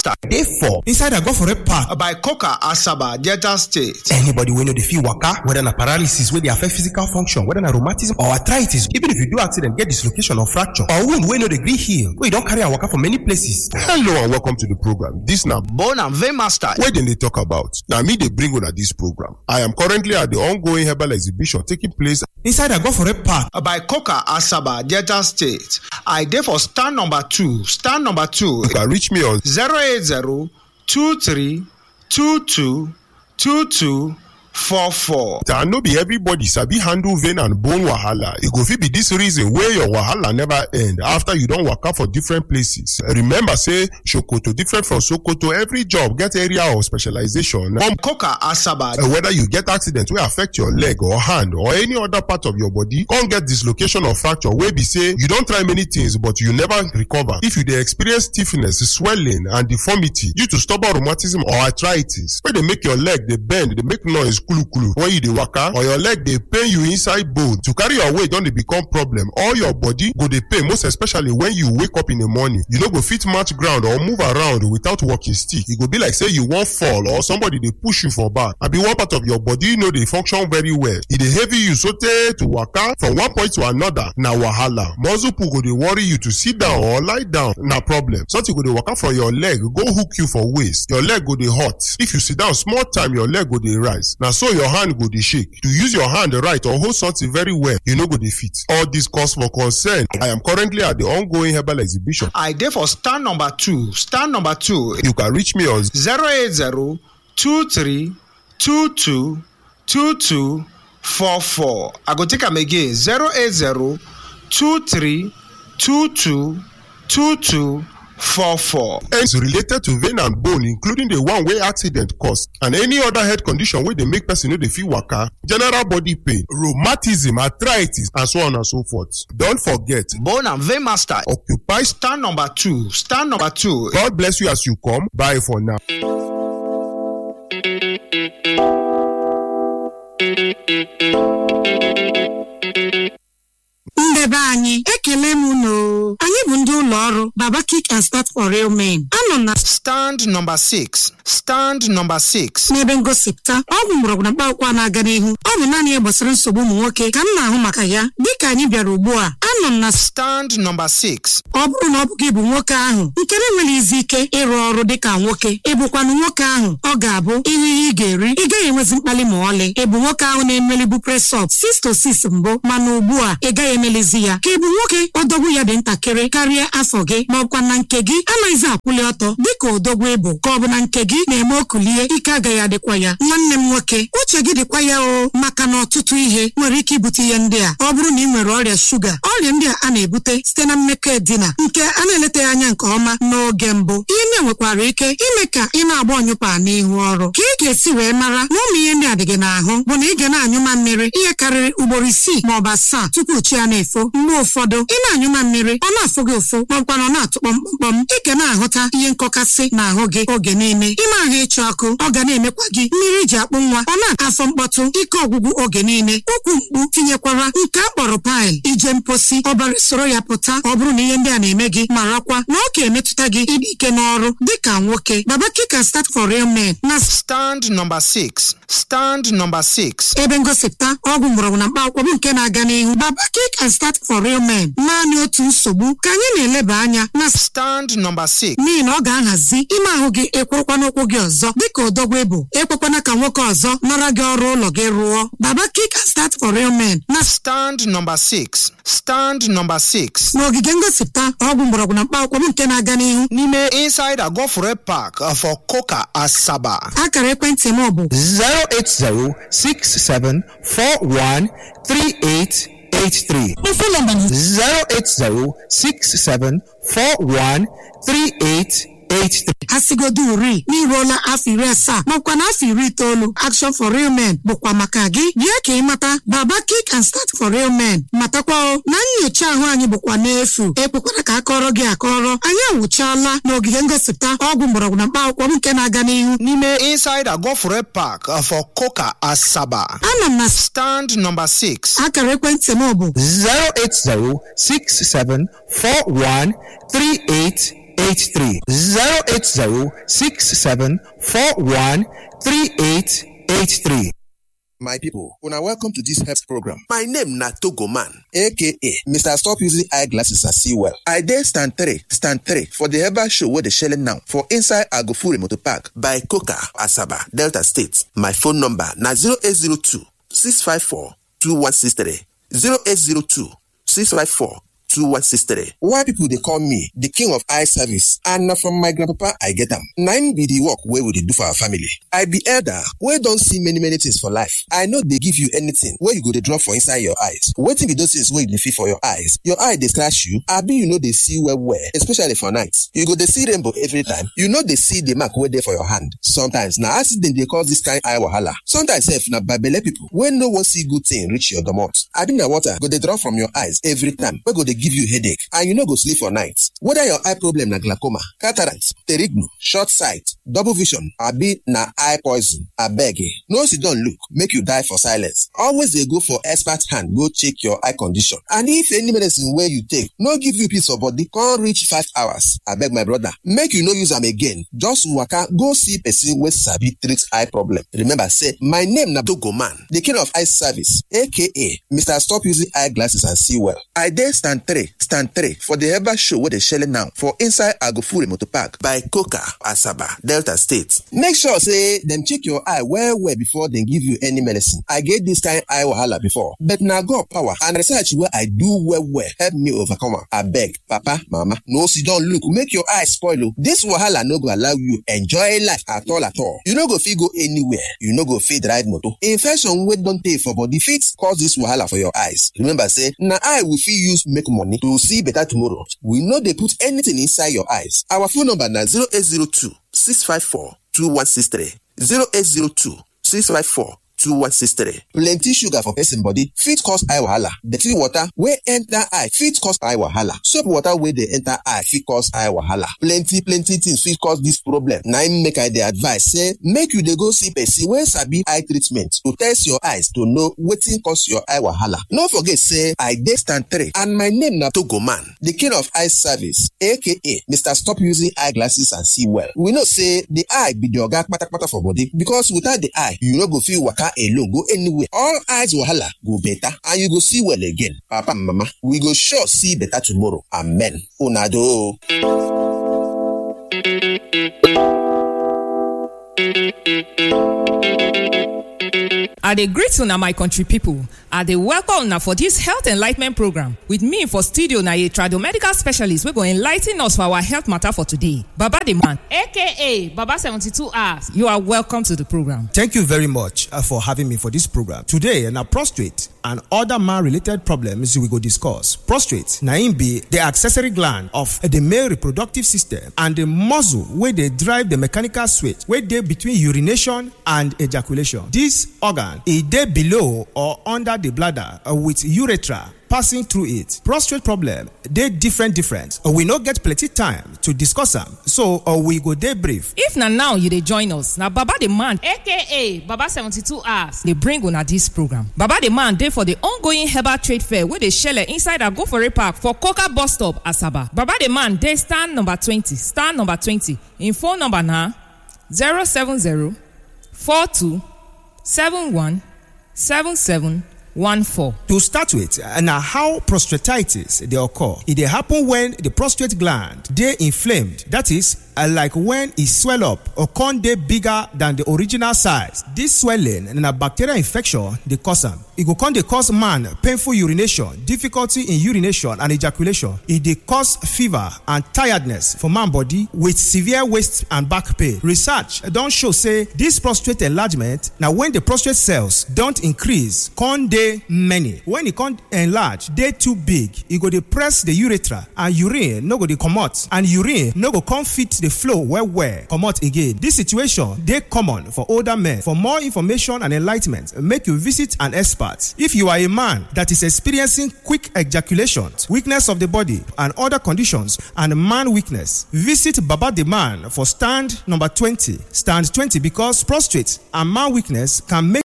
master dey for inside agofore park by coca asaba delta state anybody wey no dey fit waka whether na paralysis wey dey affect physical function whether na rheumatism or arthritis even if you do accident get dislocation or fracture or wound wey no dey gree heal wey you don carry am waka for many places. hello and welcome to the program this na bone and vein master wey dem dey talk about na me dey bring una this program i am currently at the ongoing herbal exhibition taking place inside agofore park by coca asaba delta state i dey for stand number two stand number two you can reach me on 080 23 22 22 44. and no be everybody sabi handle vein and bone wahala e go fit be this reason wey your wahala never end after you don waka for different places remember say sokoto different from sokoto every job get area of specialization from coca asaba Uh, whether you get accident wey affect your leg or hand or any other part of your body come get dislocation or fracture wey be say you don try many things but you never recover if you dey experience stiffness swelling and deformity due to stubborn rheumatism or arthritis wey dey make your leg dey bend dey make noise kulukulu when you dey waka or your leg dey pain you inside bone to carry your weight don dey become problem all your body go dey pain most especially when you wake up in the morning you no go fit match ground or move around without walking stick e go be like say you wan fall or somebody dey push you for back abi one part of your body no dey function very well e dey heavy you sotey to waka from one point to another na wahala muscle pull go dey worry you to sit down or lie down na problem something go dey waka from your leg go hook you for waist your leg go dey hot if you sit down small time your leg go dey rise na so your hand go dey shake to use your hand right or hold something very well you no go dey fit all this cause for concern i am currently at the ongoing herbal exhibition i dey for stand number two stand number two you can reach me on 080 23 22 22 44 i go take am again 080 23 22 22 44 is related to vein and bone including the one wey accident cause and any other health condition wey dey make person no dey fit waka general body pain rheumatism arthritis and so on and so forth don forget bone and vein master occupy stand number two stand number two god bless you as you come bye for now. ndebe anyị ekele m unu anyị bụ ndị ụlọ ọrụ baba kick and start for real men anọ m na stand number six stand number six n'ebe ngosipụta ọgwụ mgbọrọgwụ na mkpaakwụkwọ na-aga n'ihu ọ bụ naanị ihe gbasara nsogbu ụmụ nwoke ka m na-ahụ maka ya dịka anyị bịara ugbu a anọ m na stand number six ọ bụrụ na ọ bụ gị bụ nwoke ahụ nke na-enweghị izi ike ịrụ ọrụ dịka nwoke ịbụkwanụ nwoke ahụ ọ ga-abụ ihe ihe ị ga-eri ị gaghị enwezi mkpali ma ọlị ịbụ nwoke ahụ na-emelibu presọp 6 to 6 mbụ mana ugbu a ị gaghị emelizi ya ka ịbụ nwoke odogwu ya dị ntakịrị karịa afọ gị ma ọkwa na nke gị anaghịzi akwụli ọtọ dịka odogwu ịbụ ka ọ bụ na nke gị na-eme okulie ike agaghị adịkwa ya nwanne m nwoke uche gị dịkwa ya o maka na ọtụtụ ihe nwere ike ibute ihe ndị a ọ bụrụ na ị nwere ọrịa shuga ọrịa ndị a a na-ebute site na mmekọ edina nke a na-eletaghị anya nke ọma n'oge mbụ ihe ndị a nwekwara ike ime ka ị na-agba ọnyụpa n'ihu ọrụ ka ị ga-esi wee mara na ụmụ ihe ndị a dị gị n'ahụ bụ na ị ga na-anyụma mmiri ihe karịrị ugboro isii ma ọ bụ asaa tupu chi ya na-efo mgbe ụfọdụ ị na-anyụma mmiri ọ na-afụ gị ụfụ maọbụkwa na ọ na-atụ kpọmkpọm ị ga na-ahụta ihe nkọkasị n'ahụ gị oge niile ime ahụ ịchụ ọkụ ọ ga na-emekwa gị mmiri ji akpụ nwa ọ na-afọ mkpọtụ ike ọgwụgwụ oge niile ụkwụ mkpu tinyekwara nke a kpọrọ paịl ije mposi ọbara soro ya pụta ọ bụrụ na ihe ndị a na-eme gị marakwa na ọ ga-emetụta gị ịdị ike n'ọrụ dịka nwoke baba kika start for real men na stand number six stand number six ebe ngosipụta ọgwụ mgbọrọgwụ na mkpaakwụkwọ bụ nke na-aga n'ihu baba kick and start for real men naanị otu nsogbu ka anyị na-eleba anya na stand number six n'ihi na ọ ga-ahazi ime ahụ gị ekwurukwa n'ụkwụ gị ọzọ dịka odogwu ịbụ ekwekwana ka nwoke ọzọ nara gị ọrụ ụlọ gị rụọ baba kick and start for real men na stand number six stand number six n'ogige ngosipụta ọgwụ mgbọrọgwụ na mkpaakwụkwọ bụ nke na-aga n'ihu n'ime inside agofure park uh, for coca asaba akara ekwentị m bụ 08067413883 mfe nọmba na 08067413883 asigodo uri n'iruola afọ iri asaa makwa na afọ iri itoolu action for real men bụkwa maka gị bịa ka ị mata baba kick and start for real men matakwa o na nyocha ahụ anyị bụkwa n'efu ekwekwara ka akọrọ gị akọrọ anyị awụchaala n'ogige ngosipụta ọgwụ mgbọrọgwụ na mkpaakwụkwọ m nke na-aga n'ihu n'ime inside agofure park uh, for coca asaba ana m na stand number six akara ekwentị m bụ 08067413883 3883 080 67 41 3883. My people, una welcome to this health program. My name na Togo Man, aka Mr. Stop Using Eyeglasses and See Well. I dey stand three, stand three for the herbal show wey dey shele now for inside Agofure Motor Park by Coca, Asaba, Delta State. My phone number na 0802 654 2163 0802 654 2163. Why people dey call me the king of eye service and na from my grandpapa I get am. Na im be the work wey we dey do for our family. I be elder wey don see many many things for life. I no dey give you anything wey you go dey drop for inside your eyes. Wetin be those things wey you dey feel for your eyes? Your eye dey scratch you abi you no dey see well well especially for night. You go dey see rainbow every time. You no dey see the mark wey dey for your hand. Sometimes na accident dey cause this kind eye wahala. Sometimes sef na babele people wey no wan see good thing reach your domot. Abi na water go dey drop from your eyes every time wey go dey give you headache and you no go sleep for night whether your eye problem na glaucoma cataract pterignu short sight double vision abi na eye poison abeg eh no sit down look make you die for silence always dey go for expert hand go check your eye condition and if any medicine wey you take no give you peace of body come reach five hours abeg my brother make you no use am again just waka go see person wey sabi treat eye problem remember say my name na togo man the king of eye service aka mr stop using eye glasses and see well i dey stand three stand three for the herbal show wey dey shele now for inside agofure motor park by coca asaba delta state make sure say dem check your eye well well before dem give you any medicine i get this kind eye wahala before but na god power and research wey i do well well help me overcome am abeg papa mama no sit down look make your eye spoil o this wahala no go allow you enjoy life at all at all you no go fit go anywhere you no go fit ride motor infection wey don tey for body fit cause this wahala for your eyes remember say na eye we fit use make money to see better tomorrow we no dey put anything inside your eyes our phone number na 0802 654 2163 0802 654 2163. Plenty sugar for person body fit cause eye wahala. Dirty water wey enter eye fit cause eye wahala. Soap water wey dey enter eye fit cause eye wahala. Plenty plenty things fit cause this problem. Na im make I dey advise say make you dey go see person wey sabi eye treatment to test your eyes to know wetin cause your eye wahala. No forget say I dey stand three and my name na Togo Man, the king of eye service aka Mr. Stop Using Eyeglasses and See Well. We know say the eye be the oga kpatakpata for body because without the eye you no go fit waka alone go anywhere all eyes wahala go better and you go see well again papa and mama we go sure see better tomorrow amen una do I dey greet una my country pipo. I dey welcome una for dis health enlightenment program. With me for studio na a tradomedical specialist wey go enlighten us for our health matter for today. Baba the man aka Baba 72 hours. You are welcome to the program. Thank you very much uh, for having me for this program. Today, na prostate and other man-related problems we go discuss. Prostate na im be the accessory gland of the male reproductive system and the muscle wey dey drive the mechanical switch wey dey between urination and ejaculation. This organ e dey below or under the bladder uh, with urethra passing through it. Prostate problem dey different different. Uh, we no get plenty time to discuss am so uh, we go dey brief. If na now you dey join us, na Baba the man aka Baba 72 hours dey bring una dis program. Baba the man dey for the ongoing herbal trade fair wey dey shele inside Agofore Park for Coca bus stop Asaba. Baba the man dey stand number 20 stand number 20 im phone number na 070 42 71 77 14. To start with, uh, na how prostatitis dey occur. E dey happen when the prostate gland dey inflamed. That is, uh, like when e swell up or come dey bigger than the original size. This swelling na bacterial infection dey cause am. E go come dey cause man painful urination, difficulty in urination and ejaculation. E dey cause fever and tiredness for man body with severe waist and back pain. Research don show say this prostate enlargement na when the prostate cells don increase come dey many. When e come enlarge dey too big, e go dey press the urethra and urine no go dey comot and urine no go come fit dey flow well well comot again. This situation dey common for older men. For more information and enlightenment, make you visit an expert. If you are a man that is experiencing quick ejaculation, weakness of the body and other conditions and man weakness, visit Baba the Man for stand number 20. Stand 20 because prostate and man weakness can make